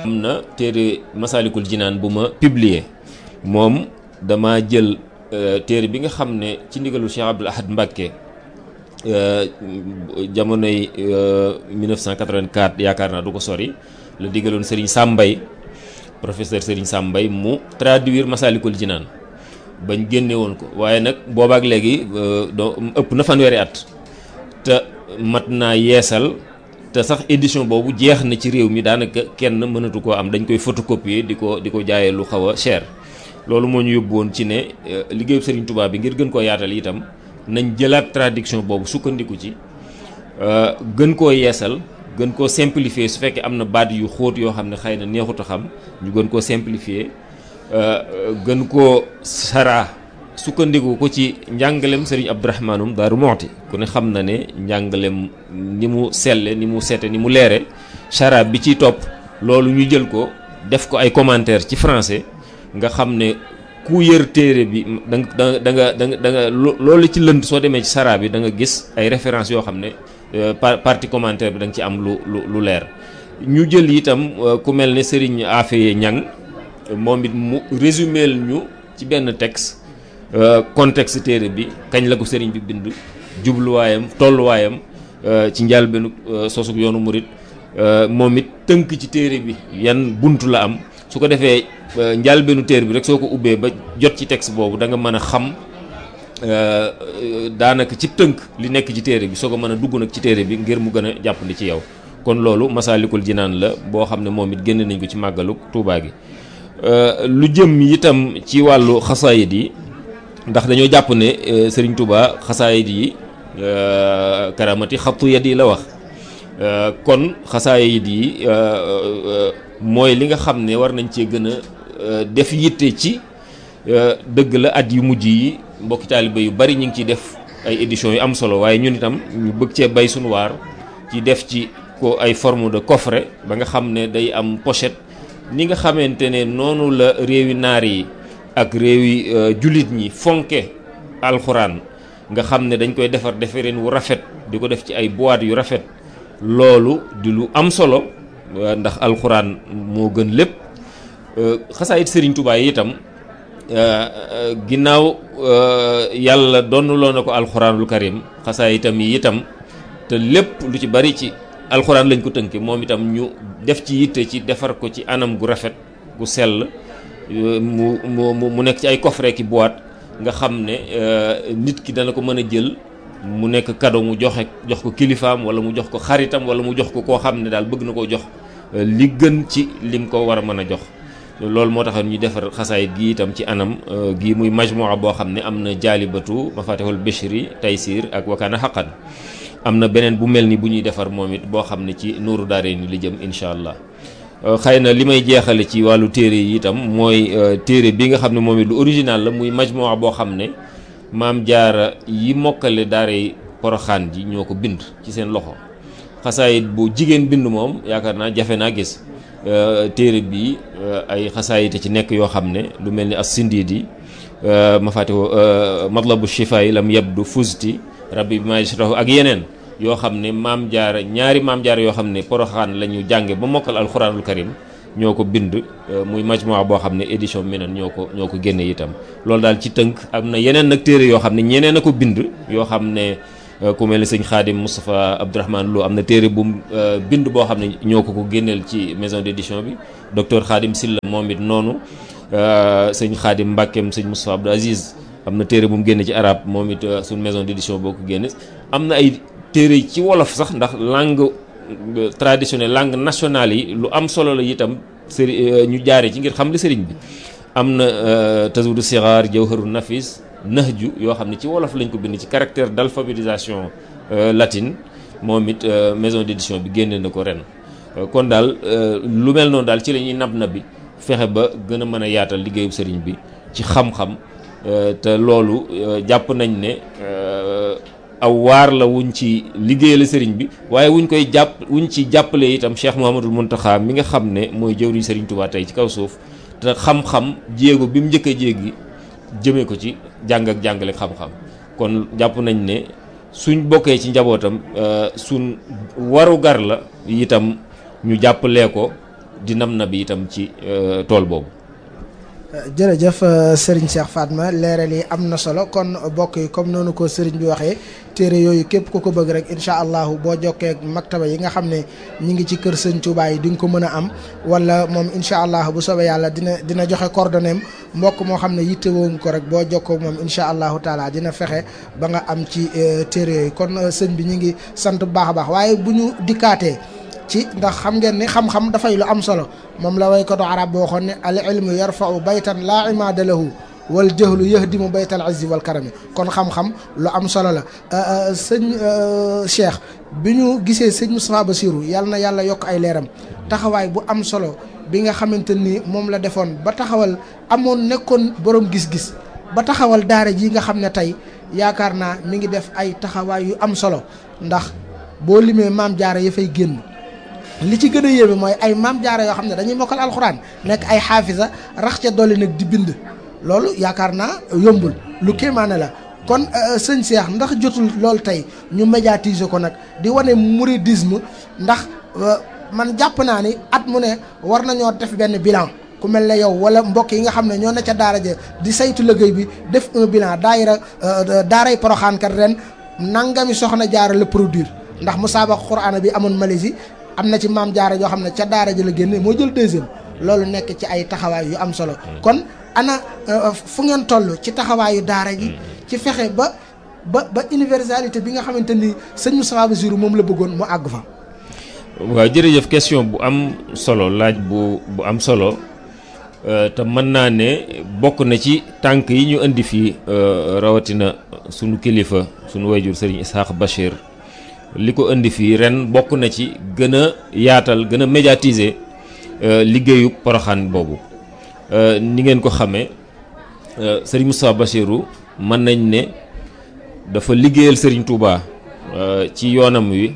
am na téere Masalikul Jinaan bu ma publier moom dama jël téere bi nga xam ne ci ndigalu Cheikh Abdoul Ahad Mbacké jamonoy 1984 yaakaar naa du ko sori la digaloon Serigne Sambay professeur Serigne Sambay mu traduire Masalikul Jinaan bañ génne woon ko waaye nag boobaak léegi doo ëpp na fanweeri at te mat naa yeesal te sax édition boobu jeex na ci réew mi daanaka kenn mënatu koo am dañ koy photocopier di ko di ko jaayee lu xaw a cher loolu moo ñu yóbbu woon ci ne liggéeyu Serigne Touba bi ngir gën koo yaatal itam nañ jëlaat traduction boobu sukkandiku ci gën koo yeesal gën koo simplifier su fekkee am na baat yu xóot yoo xam ne xëy na neexut a xam ñu gën koo simplifier gën koo saraa sukkandiku ko ci njàngalem Serigne Abdourahmanum Daaru Moxti ku ne xam na ne njàngalem ni mu selle ni mu sete ni mu leere saraa bi ciy topp loolu ñu jël ko def ko ay commentaire ci français nga xam ne ku yër téere bi da nga da nga da nga da nga loolu ci lënd soo demee ci saraa bi da nga gis ay références yoo xam ne partie commentaire bi da nga ci am lu lu lu leer ñu jël itam ku mel ne Serigne Afeye Ñang moom it mu résumé ñu ci benn texte contexte téere bi kañ la ko Serigne bi bind jubluwaayam tolluwaayam ci njëlbéenu sosug yoonu murit moom it tënk ci téere bi yan buntu la am su ko defee njëlbéenu téere bi rek soo ko ubbee ba jot ci texte boobu da nga mën a xam daanaka ci tënk li nekk ci téere bi soo ko mën a dugg nag ci téere bi ngir mu gën a jàppandi ci yow kon loolu Masaalikul Jinaan la boo xam ne moom it génne nañ ko ci màggalu Tuubaa gi lu jëm itam ci wàllu xasaayid yi ndax dañoo jàpp ne Serigne Touba xasaayid yi karamati xattu yat yi la wax kon xasaayid yi mooy li nga xam ne war nañ cee gën a def yitte ci dëgg la at yu mujj yi mbokki taaliba yu bari ñu ngi ciy def ay éditions yu am solo waaye ñun itam ñu bëgg cee bay suñu waar ci def ci ko ay forme de coffret ba nga xam ne day am pochette ni nga xamante ne noonu la réewi naar yi ak réewi jullit ñi fonke alxuraan nga xam ne dañ koy defar defareen wu rafet di ko def ci ay boîte yu rafet loolu di lu am solo ndax alxuraan moo gën lépp xasaayit Serigne Touba yi itam ginnaaw yàlla donnuloo na ko alxuraanul karim xasaayitam yi itam te lépp lu ci bari ci alxuraan lañ ko tënke moom itam ñu def ci yitte ci defar ko ci anam gu rafet gu sell mu mu mu nekk ci ay coffret ki boîte nga xam ne nit ki dana ko mën a jël mu nekk cadeau mu joxe jox ko kilifaam wala mu jox ko xaritam wala mu jox ko koo xam ne daal bëgg na koo jox li gën ci lim ko war a mën a jox loolu moo tax ñu defar xasaayit gi itam ci anam gi muy majmua boo xam ne am na jaalibatu mafatihul bishri taysir ak wakaana xaqan am na beneen bu mel ni bu ñuy defar moom it boo xam ne ci nuuru daare ni li jëm incha allah xëy na li may jeexale ci wàllu téere yi itam mooy téere bi nga xam ne moom it lu original la muy majmua boo xam ne maam jaara yi mokkale daare poroxaan ji ñoo ko bind ci seen loxo xasaayit bu jigéen bind moom yaakaar naa jafe naa gis téere bi ay xasaayite ci nekk yoo xam ne lu mel ni as sindiidi ma fàttewoo matlabu shifaay lam yabdu fusti rabbi bi majrahu ak yeneen yoo xam ne maam jaara ñaari maam jaara yoo xam ne poroxaan la ñu jànge ba mokkal alxuraanul karim ñoo ko bind muy majmua boo xam ne édition minan ñoo ko ñoo ko génne itam loolu daal ci tënk am na yeneen nag téere yoo xam ne ñeneen a ko bind yoo xam ne ku mel ni sëñ Xaadim Moustapha Abdourahmane Lo am na téere bu bind boo xam ne ñoo ko ko génneel ci maison d'édition bi docteur Xaadim Silla moom it noonu sëñ Xaadim Mbàkkeem sëñ Moustapha Abdou Aziz am na téere bu mu génne ci arabe moom it suñ maison d'édition boo ko génne am na ay téere ci wolof sax ndax langue traditionnelle langue nationale yi lu am solo la itam sëri ñu jaare ci ngir xam li sëriñ bi am na tazawudu sixaar jawharu nafis nahju yoo xam ne ci wolof lañ ko bind ci caractère d'alphabétisation latine moom it maison d'édition bi génne na ko ren kon daal lu mel noonu daal ci la ñuy nab nab bi fexe ba gën a mën a yaatal liggéeyu sëriñ bi ci xam-xam te loolu jàpp nañ ne aw waar la wuñ ci liggéeyal sëriñ bi waaye wuñ koy jàpp wuñ ci jàppale itam Cheikh Mouhamadul Mountakha mi nga xam ne mooy jëwriñ sëriñ Touba tey ci kaw suuf te xam-xam jéego bi mu njëkk a jéegi jëmee ko ci jàng ak jàngale xam-xam kon jàpp nañ ne suñ bokkee ci njabootam suñ waru gar la itam ñu jàppalee ko di nam na bi itam ci tool boobu jërëjëf Serigne Cheikh Fatma leeral yi am na solo kon bokk yi comme noonu ko Serigne bi waxee téere yooyu képp ku ko bëgg rek incha allahu boo jokkee ak maktaba yi nga xam ne ñi ngi ci kër Sëñ Touba yi di nga ko mën a am wala moom incha allah bu soobee yàlla dina dina joxe coordonnées mbokk moo xam ne yittewoo nga ko rek boo jokkoo moom incha allahu taala dina fexe ba nga am ci téere yooyu kon sëñ bi ñu ngi sant bu baax a baax waaye bu ñu dikkaatee. ci ndax xam ngeen ni xam-xam dafay lu am solo moom la waykatu arab boo waxoon ne al ilmu yarfau baytan laa imaada lahu wal jahlu yahdimu baytal izzi wal karami kon xam-xam lu am solo la sëñ Cheikh bi ñu gisee sëñ Moustapha Bassirou yàlla na yàlla yokk ay leeram taxawaay bu am solo bi nga xamante ni moom la defoon ba taxawal amoon nekkoon borom gis-gis ba taxawal daara ji nga xam ne tey yaakaar naa mi ngi def ay taxawaay yu am solo ndax boo limee maam jaara ya fay génn li ci gën a yéeme mooy ay maam jaara yoo xam ne dañuy mokkal alxuraan nekk ay xaafisa rax ca dolli nag di bind loolu yaakaar naa yombul lu kéemaane la kon sëñ Cheikh ndax jotul loolu tey ñu médiatiser ko nag di wane mouridisme ndax man jàpp naa ni at mu ne war nañoo def benn bilan ku mel ne yow wala mbokk yi nga xam ne ñoo ne ca daara ja di saytu liggéey bi def un bilan daayira daaray Poroxaan kat ren nangami soxna jaara la produire ndax musaabaqa Qur'aan bi amoon Malaisie am na ci maam jaara yoo xam ne ca daara ji la génne moo jël deuxième loolu nekk ci ay taxawaay yu am solo kon ana fu ngeen toll ci taxawaayu daara ji ci fexe ba ba ba universalité bi nga xamante ni sëñ Moustapha Bassirou moom la bëggoon mu àgg fa waaw jërëjëf question bu am solo laaj bu bu am solo te mën naa ne bokk na ci tànk yi ñu indi fii rawatina sunu kilifa sunu wayjur sëriñ Isaax Bachir li ko indi fii ren bokk na ci gën a yaatal gën a médiatiser liggéeyu poroxaan boobu ni ngeen ko xamee sëriñ Moustapha Bassirou mën nañ ne dafa liggéeyal sëriñ Touba ci yoonam wi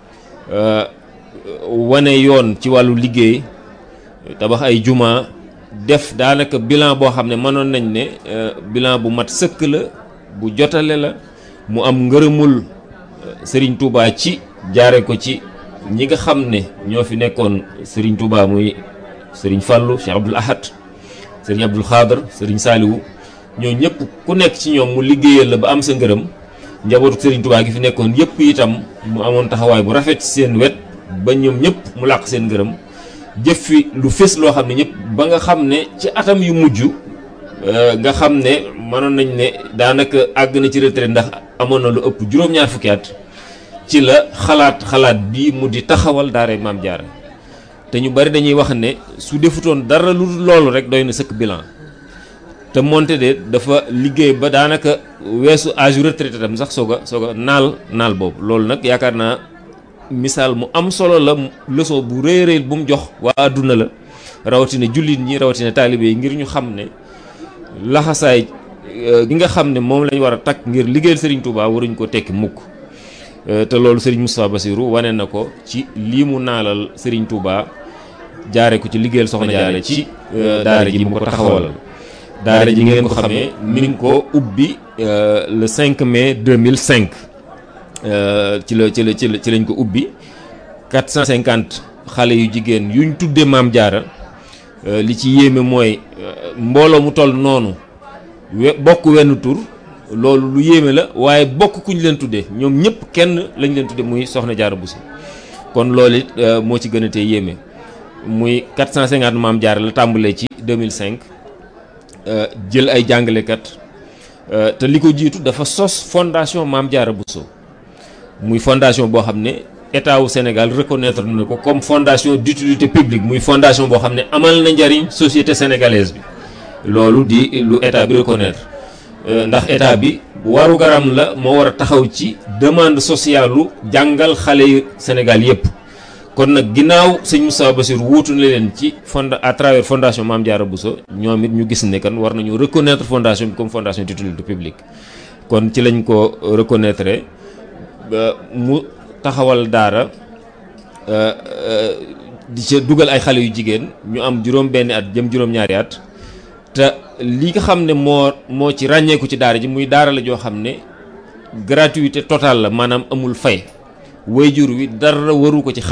wane yoon ci wàllu liggéey tabax ay juma def daanaka bilan boo xam ne mënoon nañ ne bilan bu mat sëkk la bu jotale la mu am ngërëmul Sëriñ Touba ci jaare ko ci ñi nga xam ne ñoo fi nekkoon Sëriñ Touba muy Sëriñ Fallou Cheikh Abdoul Ahad Sëriñ Abdoul Khadr Sëriñ Saliou ñoo ñëpp ku nekk ci ñoom mu liggéeyal la ba am sa ngërëm njabootu Sëriñ Touba gi fi nekkoon yëpp itam mu amoon taxawaay bu rafet ci seen wet ba ñoom ñëpp mu làq seen ngërëm jëf fi lu fés loo xam ne ñëpp ba nga xam ne ci atam yu mujj nga xam ne mënoon nañ ne daanaka àgg na ci retraite ndax amoon na lu ëpp juróom-ñaar fukki at ci la xalaat xalaat bii mu di taxawal daara maam jaara te ñu bari dañuy wax ne su defutoon dara lu loolu rek doy na sëkk bilan te moonte de dafa liggéey ba daanaka weesu âge retraité tam sax soog a soog a naal naal boobu loolu nag yaakaar naa misaal mu am solo la leçon bu rëy rëy bu mu jox waa àdduna la rawatina jullit ñi rawatina taalibe yi ngir ñu xam ne laxasaay gi nga xam ne moom lañ war a takk ngir liggéeyal Serigne Touba waruñ ko tekki mukk te loolu Serigne Moustapha Bassirou wane na ko ci lii mu naalal Serigne Touba jaare ko ci liggéeyal soxna jaare ci daara ji mu ko taxawalal daara ji ngeen ko xamee mi ngi ko ubbi le 5 mai 2005 ci la ci la ci la ci lañ ko ubbi 450 xale yu jigéen yuñ tuddee maam jaara li ci yéeme mooy mbooloo mu toll noonu we bokk wenn tur loolu lu yéeme la waaye bokk kuñ leen tuddee ñoom ñëpp kenn lañ leen tuddee muy soxna jaara Bousso kon loolu it moo ci gën a tee yéeme muy 450 maam jaara la tàmbalee ci 2005 jël ay jàngalekat te li ko jiitu dafa sos fondation maam jaara Bousso muy fondation boo xam ne état wu Sénégal reconnaître na ko comme fondation d'utilité publique muy fondation boo xam ne amal na njariñ société sénégalaise bi loolu di lu état bi reconnaître ndax état bi waru garam la moo war a taxaw ci demande sociale lu jàngal xale yu Sénégal yépp kon nag ginnaaw sëñ Moustapha Bassirou wuutu na leen ci fond à travers fondation Mame Diarra Bousso ñoom it ñu gis ne kan war nañu reconnaître fondation bi comme fondation d'utilité publique kon ci lañ ko reconnaître mu taxawal daara di ca dugal ay xale yu jigéen ñu am juróom benni at jëm juróom-ñaari at te li nga xam ne moo moo ci ràññeeku ci daara ji muy daara la joo xam ne gratuité totale la maanaam amul fay wayjur wi dara waru ko ci xale bi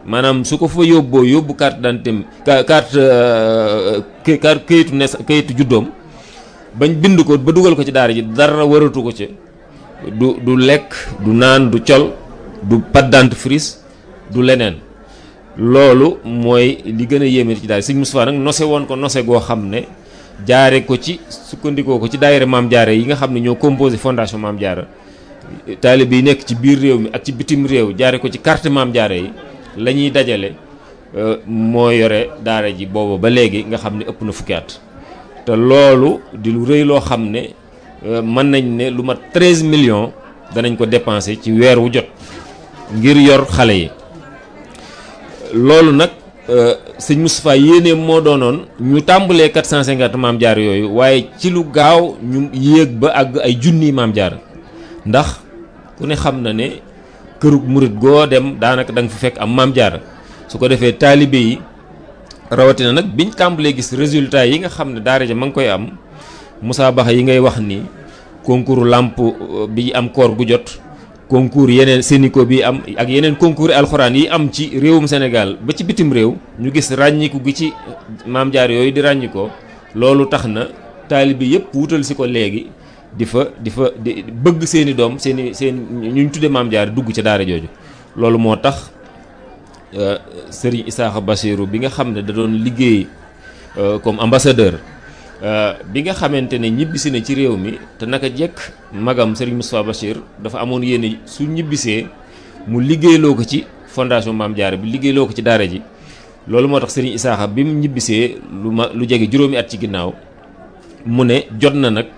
maanaam su ko fa yóbboo yóbbu carte d'identité carte carte kayitu nes kayitu juddoom bañ bind ko ba dugal ko ci daara ji dara waratu ko ci du du lekk du naan du col du pâte dentifrice du leneen loolu mooy li gën a yéeme ci daara Sëñ Moustapha nag nose woon ko nose goo xam ne jaare ko ci sukkandikoo ko ci daayira Maam Jaara yi nga xam ne ñoo composé fondation Maam Jaara taalibe yi nekk ci biir réew mi ak ci bitim réew jaare ko ci carte Maam Jaara yi la ñuy dajale moo yore daara ji booba ba léegi nga xam ne ëpp na fukki at te loolu di lu rëy loo xam ne mën nañ ne lu mat 13 millions danañ ko dépenser ci weer wu jot ngir yor xale yi loolu nag sëñ Moustapha yéene moo doonoon ñu tàmbalee 450 maam jaar yooyu waaye ci lu gaaw ñu yéeg ba àgg ay junni maam jaar ndax ku ne xam na ne kërug murit goo dem daanaka da nga fa fekk am maam jaar su ko defee taalibe yi rawatina nag biñ tàmbalee gis résultat yi nga xam ne daara ja ma ngi koy am Moussa Baxa yi ngay wax ni concours làmp bi am koor gu jot concours yeneen Sénico bi am ak yeneen concours alxuraan yi am ci réewum Sénégal ba ci bitim réew ñu gis ràññiku gi ci maam jaar yooyu di ràññikoo loolu tax na taalibe yëpp wutal si ko léegi di fa di fa di bëgg seeni doom seeni seen ñu tudde maam jaar dugg ci daara jooju loolu moo tax Serigne Isaaxa Bassirou bi nga xam ne da doon liggéey comme ambassadeur bi nga xamante ne ñibbisi na ci réew mi te naka jekk magam Serigne Moustapha Bachir dafa amoon yéene su ñibbisee mu liggéeyloo ko ci fondation Maam Jaara bi liggéeyloo ko ci daara ji loolu moo tax Serigne Isaaxa bi mu ñibbisee lu ma lu jege juróomi at ci ginnaaw mu ne jot na nag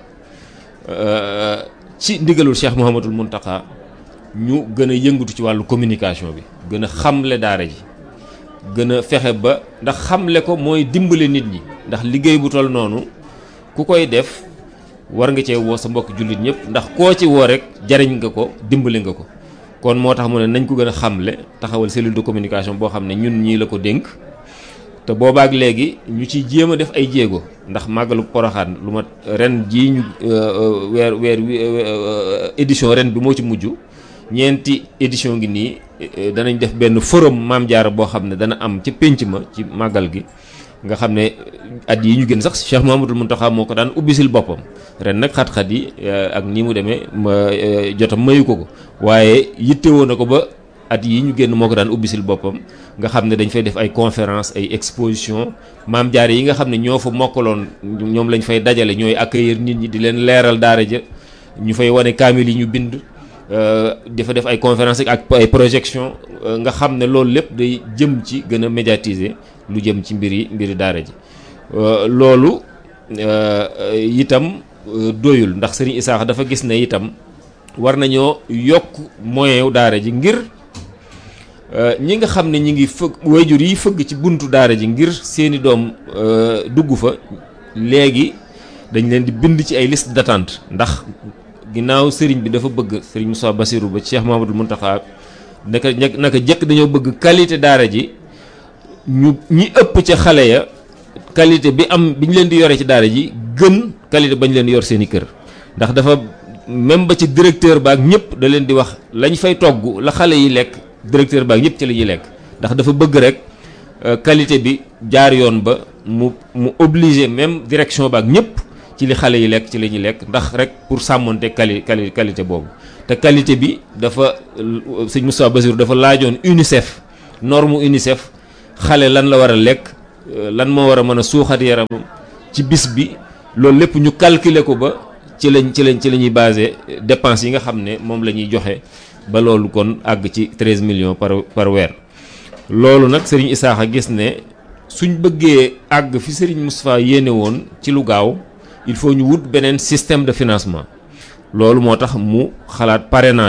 ci ndigalul Cheikh Mouhamadul Mountakha ñu gën a yëngatu ci wàllu communication bi gën a xamle daara ji gën a fexe ba ndax xamle ko mooy dimbale nit ñi ndax liggéey bu toll noonu ku koy def war nga cee woo sa mbokk jullit ñëpp ndax koo ci woo rek jariñ nga ko dimbale nga ko kon moo tax mu ne nañ ko gën a xamle taxawal cellule de communication boo xam ne ñun ñii la ko dénk te boobaak léegi ñu ciy jéem a def ay jéego ndax màggalu poroxaan lu ma ren jii ñu weer weer édition ren bi moo ci mujj ñeenti édition ngi nii danañ def benn forum maam jaara boo xam ne dana am ca pénc ma ci màggal gi nga xam ne at yi ñu gën sax Cheikh Mouhamadoul Mountakha moo ko daan ubbisil boppam ren nag xat-xat yi ak ni mu demee jotam mayu ko ko waaye yittewoo na ko ba at yi ñu génn moo ko daan ubbisil boppam nga xam ne dañ fay def ay conférence ay exposition maam jaare yi nga xam ne ñoo fa mokkaloon ñoom lañ fay dajale ñooy accueillir nit ñi di leen leeral daara ja ñu fay wane kaamil yi ñu bind dafa def ay conférence ak ay projection nga xam ne loolu lépp day jëm ci gën a médiatiser lu jëm ci mbiri mbiri daara ji loolu itam doyul ndax Serigne Isaaxa dafa gis ne itam war nañoo yokk moyen daara ji ngir ñi nga xam ne ñi ngi fëgg wayjur yi fëgg ci buntu daara ji ngir seeni doom dugg fa léegi dañ leen di bind ci ay liste d'attente ndax ginnaaw sëriñ bi dafa bëgg sëriñ Moussa Bassirou ba Cheikh Mahamadou Mountakha naka naka jëkk dañoo bëgg qualité daara ji ñu ñi ëpp ca xale ya qualité bi am bi ñu leen di yore ci daara ji gën qualité bañ leen yor seeni kër ndax dafa même ba ci directeur baak ñëpp da leen di wax lañ fay togg la xale yi lekk directeur baak ñëpp ci la ñuy lekk ndax dafa bëgg rek qualité bi jaar yoon ba mu mu obligé même direction baak ñëpp ci li xale yi lekk ci la ñuy lekk ndax rek pour sàmmonte quali quali qualité boobu te qualité bi dafa sëñ Moustapha Bassirou dafa laajoon UNICEF norme UNICEF xale lan la war a lekk lan moo war a mën a suuxat yaramam ci bis bi loolu lépp ñu calculer ko ba ci lañ ci lañ ci la ñuy basé dépenses yi nga xam ne moom la ñuy joxe ba loolu kon àgg ci 13 millions par par weer loolu nag Serigne Isaaxa gis ne suñ bëggee àgg fi Serigne Moustapha yéene woon ci lu gaaw il faut ñu wut beneen système de financement loolu moo tax mu xalaat parrainage